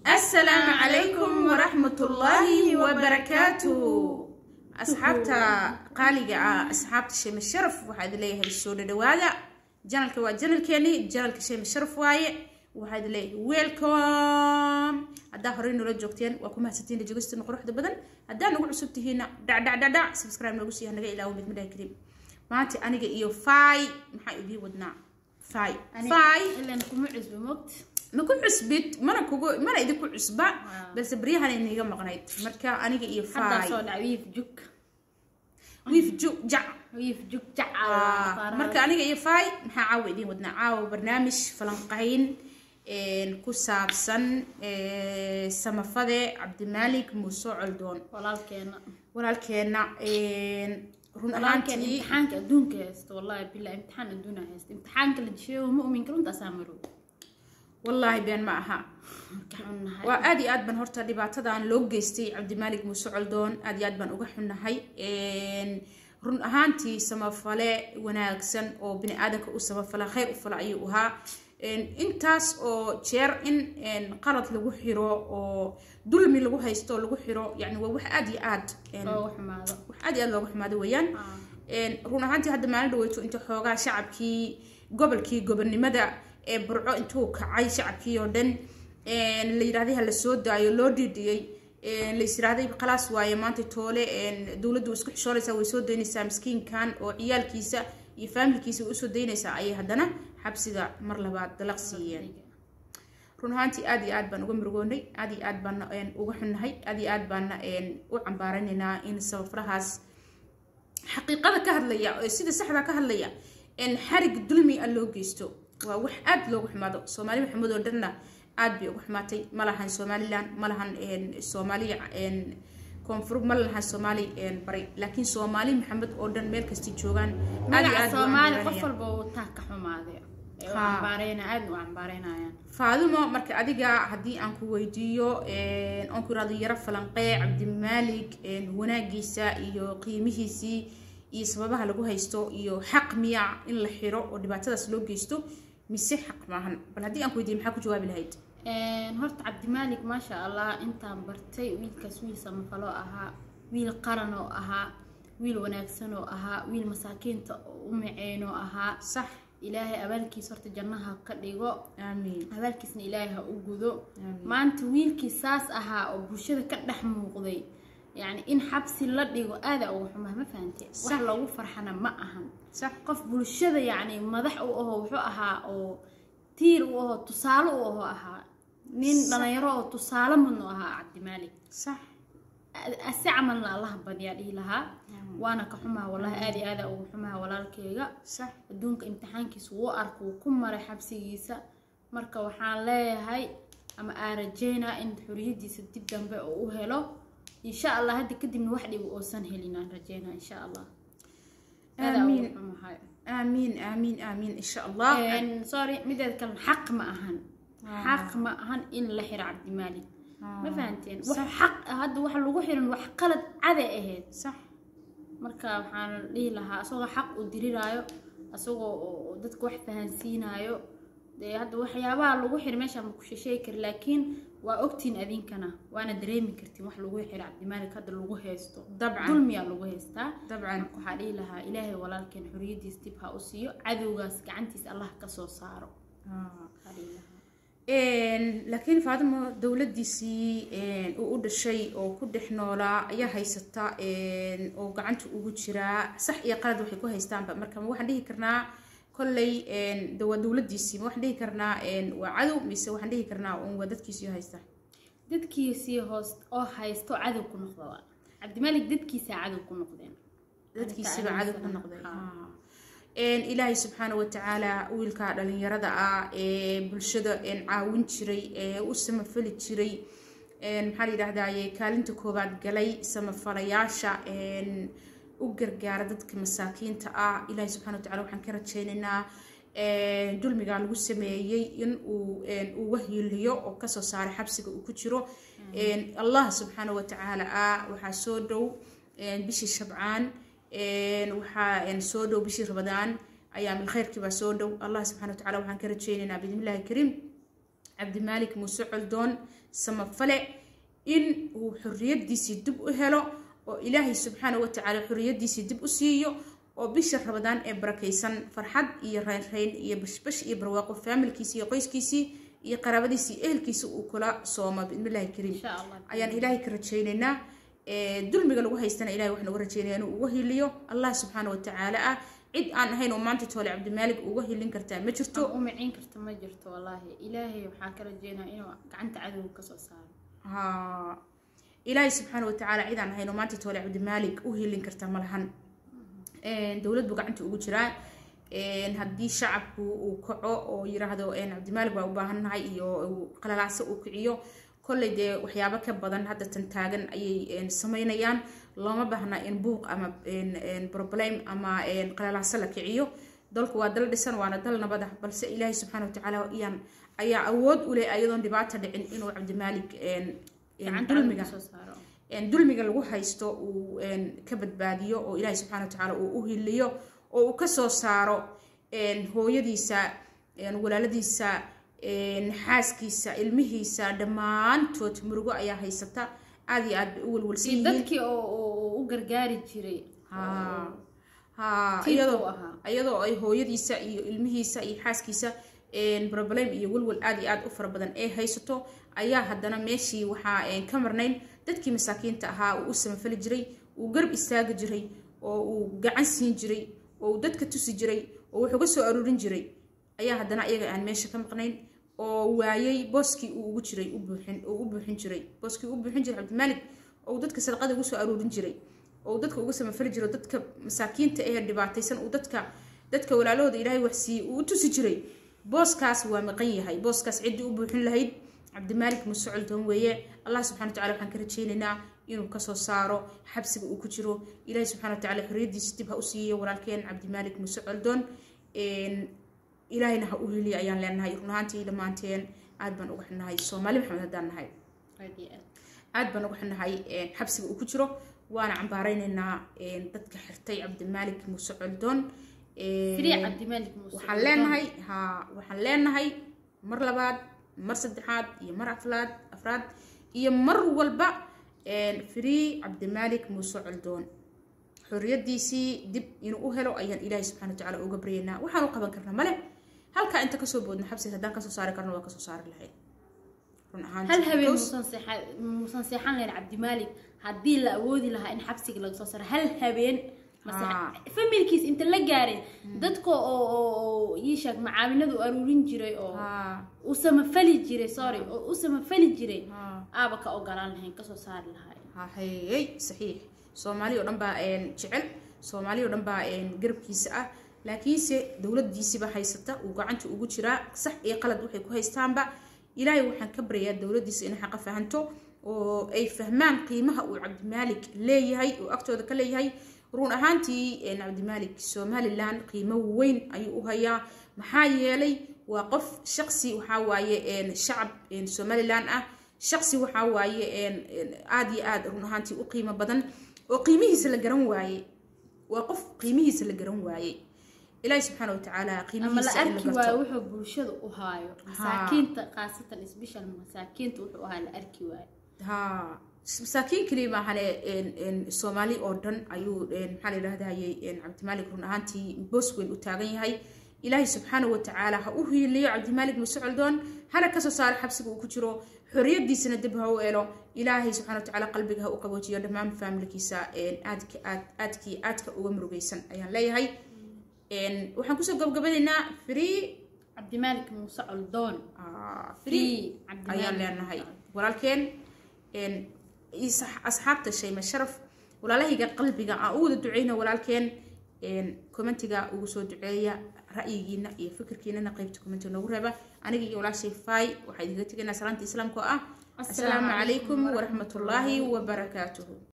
asalaamu calaykum waraxmatullaahi wabarakaatu asxaabta qaaliga ah asxaabta sheeme sharaf waxaa idin leeyahay soo dhadhawaada janalka waa janalkeeni janalka sheeme sharaf waaye waxaa idin leeyahay welcome haddaa horey noola joogteen waa ku mahadsantiin dhajogostina quruxda badan haddaa nagu cusub tihiina dhacdhacdhacdhac subscribe noogu siiya naga ilaawo mid midhaha karim maanta aniga iyo fay maxaa idiin wadnaa fay fay ilan kuma cusbo mogt ma ku cusbid mana kugu mana idinku cusba balse baryahan iniga maqnayd marka aniga iyo haddaa fay soo dhac wiif juk wiif ju jac wiif juk jac marka aniga iyo fay maxaa caawa idiin wadnaa caawa barnaamij falanqayn ku saabsan samafade cabdimaalik muuse coldoon walaalkeena walaalkeena run walaalkeena ahaantii imtixaanka adduunka haysto wallahi billah imtixaan adduuna haysto imtixaanka la disheeyo mu'minka runtaasaa marow wallaahi been ma aha marka xunnahay waa aad iyo aad baan horta dhibaatadan loo geystay cabdimaalik muuse coldoon aad iyo aad baan uga xunnahay run ahaantii samafale wanaagsan oo bini aadanka u samafala khayr u fala ayuu ahaa intaas oo jeer in qalad lagu xiro oo dulmi lagu haysto oo lagu xiro yani waa wax aad iyo aad loogu xumaado wax aad iyo aad looga xumaado weeyaan run ahaantii hadda maalin dhaweyto inta xoogaa shacabkii gobolkii gobonimada ee burco intuu kacay shacabkii oo dhan la yidhahday ha la soo daayo loo dhiidhiyey la yisiraahday khalaas waaye maanta toole dowladdu isku xishoonaysaa way soo daynaysaa miskiinkan oo ciyaalkiisa iyo faamilkiisa way usoo daynaysaa ayay haddana xabsiga mar labaad dalaq siiyeen run ahaantii aad iyo aad baan uga murugoonay aad iyo aad baana uga xunnahay aad iyo aad baana u cambaaranaynaa in sabafrahaas xaqiiqada ka hadlaya ee sida saxda ka hadlaya xarig dulmi a loo geysto waa wax aad loogu xumaado soomaali maxamed oo dhanna aad bay uga xumaatay ma lahan somalilan ma lahan soomaaliya koonfur ma lahan soomaali bari laakiin soomaali maxamed oo dhan meel kastay joogaan aad iyo magaca aad buu soomaali qof cambaaranayaa. walba uu taa ka xumaadee ee u Ha. cambaareyna aad u cambaaraynayaan faadumo marka adiga haddii aan ku weydiiyo oon ku irahdo yaro falanqee cabdimaalik wanaagiisa iyo qiimihiisii iyo sababaha lagu haysto iyo xaq miya in la xiro oo dhibaatadaas loo geysto mise xaq maahan bal haddii aan ku weydiiyo maxaa ku jawaabi lahayd horta cabdimaalik maasha allah intaan bartay wiilkaas wiil samafalo ahaa wiil qaran oo ahaa wiil wanaagsan oo ahaa wiil masaakiinta u maceynoo ahaa sax ilaahay abaalkiis horta jannaha ka dhigo aamiin abaalkiisna ilaahay ha u gudo Amiin. maanta wiilkii saas ahaa oo bulshada ka dhex muuqday yacni in xabsi la dhigo aada uga xumaa ma fahante wax Sax. loogu farxana ma ahan sax qof bulshada yacni madax u ahoo wuxuu ahaa oo tiir u ahoo tusaale u ahoo ahaa nin dhalinyaro oo tusaale mudnu ahaa cabdimaalik sax si camalna allaha badyaa dhihi lahaa waana ka xumaa wallahi aada iyo aada ugu xumaa walaalkeyga sax adduunka imtixaankiisa wuu arka wuu ku maray xabsigiisa marka waxaan leeyahay ama aan rajeynaa in xoriyadiisa dib dambe uu u helo insha allah hadda kadibna wax dhib uusan helin aan rajeynaa insha allah Aad aan ugu Amiin. xumahay. aamiin aamiin aamiin insha allah Een, sorry mideeda kale xaq ma ahan xaq ma ahan in la xiro cabdimaalik ma fahanteen wax xaq ah hadda waxa lagu xiran wax qalad caday ahayd sax marka waxaan dhihi lahaa asagoo xaq u diriraayo asagoo oo- oo dadka wax fahansiinaayo dee hadda waxyaabaha lagu xir meesha ma ku shesheegi kari laakiin waa ogtiin adinkana waana dareemi kartiin wax lagu xiro cabdimaalik hadda lagu haysto dabcan dulmiyaa lagu haystaa dabcan marka waxaa dhihi lahaa ilaahay walaalkeen xoriyadiis dib ha u siiyo cadowgaas gacantiisa allah ka soo saaro waxaa dhihi lahaa laakiin faadimo dowladiisii uu u dhashay oo ku dhex noolaa ayaa haysata oo gacanta ugu jiraa sax iyo qalad waxay ku haystaanba marka ma waxaan dhihi karnaa kolley de waa dowladiisii ma waxaan dhihi karnaa waa cadow mise waxaan dhihi karnaa un waa dadkiisii haysta dadkiisii hoos oo haysto cadow ku noqda waa cabdimaalik dadkiisaa cadow ku noqdeen dadkiisiba cadow ku noqday Ha. Ah. Een, ilaahay subxaana watacaala wiilka dhalinyarada ah ee bulshada een, caawin jiray ee u samafali jiray een, maxaa la yidhahdaye kaalinta koowaad galay samafalayaasha een, u gargaara dadka masaakiinta ah ilaahay subxaana watacaala waxaan ka rajaynaynaa een, dulmiga lagu sameeyey in uu een, uu wahiiliyo oo kasoo saaray xabsiga uu ku jiro Een, allah subxaana watacaala ah waxaa soo dhow een, bishii shabcaan een, waxaa een, soo dhow bishii ramadaan ayaamil khayrkii baa soo dhow allah subxana watacaala waxaan ka rajaynaynaa biidnillahi kariim cabdimaalik muuse coldoon samafale in uu xorriyadiisii dib u helo oo ilaahay subxaana wa tacaala xorriyadiisii dib u siiyo oo bisha rabadaan ee barakaysan farxad iyo raynrayn iyo bashbash iyo barwaaqo faamilkiisii iyo qoyskiisii iyo qaraabadiisii ehelkiisa uu kula sooma bismillahi kariim insha allah ayaan ilaahay ka rajaynaynaa dulmiga lagu haystana ilahay waxaan uga rajaynaya inuu uga hiliyo allah subxaana wa tacaala ah cid aan ahayn oo maanta toole cabdimaalig uga hilin kartaa ma jirto u micin karta ma jirto wallaahi ilaahay waxaa ka rajeynaa inuu gacanta cadowga kasoo saaro ha ilaahay subxaana wa tacaala cid aan ahayn oo maanta toole cabdimaalig u hilin kartaa ma lahan dowlad buu gacanta ugu jiraa haddii shacabku uu kaco oo yiraahdo cabdimaalig baa u baahannahay iyo qalalaaso uu kiciyo kolley dee waxyaabo ka badan hadda tan taagan ayay sameynayaan looma baahna in buuq ama problem ama qalalaaso la kiciyo dalku waa dal dhisan waana dal nabada balse ilaahay subxaana watacaala iyaan ayaa awood u leh ayadoon dhibaata dhicin inuu cabdimaalig dulmiga dulmiga lagu haysto uu ka badbaadiyo oo ilaahay subxana watacaala uu u hiliyo oo uu kasoo saaro hooyadiisa walaaladiisa xaaskiisa ilmihiisa dhammaantood murugo ayaa haysata aada iyo aad bay u walwalsan yihiin dadkii oo u gargaari jiray ha iyadoo iyadoo ay hooyadiisa iyo ilmihiisa iyo xaaskiisa problem iyo walwal aada iyo aada u fara badan ee haysato ayaa haddana meeshii waxaa ka marnayn dadkii masaakiinta ahaa uu u samafali jiray uu garb istaagi jiray oo uu gacan siin jiray oo uu dadka tusi jiray oo wuxuu ga soo aruurin jiray ayaa haddana iyaga aan meesha ka maqnayn oo waayay booskii uu ugu jiray uu u buuxin jiray booskii u buuxin jiray cabdimaalig oo uu dadka sadaqada ugu soo aruurin jiray oo uu dadka uga samafali jiray dadka masaakiinta ee dhibaataysan uu dadka dadka walaalahooda ilaahay waxsiiyey uu u tusi jiray booskaas waa maqan yahay booskaas ciddii u buuxin lahayd cabdimaalik muuse coldoon weeye allah subxana watacala waxaan ka rajaynaynaa inuu kasoo saaro xabsiga uu ku jiro ilaahay subxana watacala xorriyadiisa dib ha u siiyo walaalkeen cabdimaalik muuse coldoon ilaahayna ha u heliya ayaan leenahay run ahaantii dhammaanteen aad baan uga xunnahay soomaali maxamed haddaan nahay aad baan uga xunnahay xabsiga uu ku jiro waana cambaaraynaynaa dadka xirtay cabdimaalik muuse coldoon waxaan leenahay ha waxaan leenahay mar labaad mar saddexaad iyo mar aflaad afraad iyo mar walba free cabdimaalik muuse coldoon xorriyadiisii dib inuu u helo ayaan ilaahay subxana watacaala uga baryaynaa waxaan u qaban karna male halkaa inta kasoo boodno xabsiga haddaan kasoo saari karno waa kasoo saari lahayd run ahaan hal habeen muusan seexan lahayn cabdimaalik haddii la awoodi lahaa in xabsiga laga soo saaro hal habeen familkiis inta la gaaray dadka oo ii sheeg macaawinadu aruurin jiray oo u samafali jiray sorry oo u samafali jiray aaba ka ogolaan lahayn kasoo saari lahaa hayey saxiix soomaali oo dhan baa jecel soomaali oo dhan baa garabkiisa ah laakiinse dowladiisiba haysata uu gacanta ugu jiraa sax iyo qalad waxay ku haystaanba ilaahay waxaan ka baryayaa dowladiisa inay xaqa fahanto oo ay fahmaan qiimaha uu cabdimaalik leeyahay oo agtooda ka leeyahay run ahaantii cabdimaalik somalilan qiimo weyn ayuu u hayaa maxaa yeelay waa qof shaqsi waxaa waaye shacab somalilan ah shaqsi waxaa waaye aada iyo aada run ahaantii u qiimo badan oo qiimihiisa la garan waaye waa qof qiimihiisa la garan waaye ilaahi subxaana watacaala ama la arki waayo wuxuu bulshada u haayo masaakiinta khaasatan special masaakiinta wuxuu ahaa la arki waayo ha masaakiin keliya maahane soomaali oo dhan ayuu maxaa la yidhahdayey cabdimaalik run ahaantii boos weyn u taagan yahay ilaahay subxaana watacaala ha u hiiliyo cabdimaalik muse coldoon hana kasoo saaro xabsiga uu ku jiro xorriyadiisana dib ha u elo ilaahay subxana watacaala qalbiga ha u qaboojiyo dhammaan faamilkiisa aadka aad aadkii aadka uga murugaysan ayaan leeyahay waxaan kusoo gabgabanaynaa free cabdimaalik muuse coldoon free ayaan leenahay walaalkeen asxaabta shayma sharaf walaalahayga qalbiga aan u wada duceyna walaalkeen commentiga ugu soo duceeya ra'yigiina iyo fikirkiinana qaybta commentiga noogu reeba aniga iyo walaashay fay waxaa idinkaga tegaynaa salaanta islaamka oo ah asalaamu calaykum waraxmatullaahi wabarakaatuhu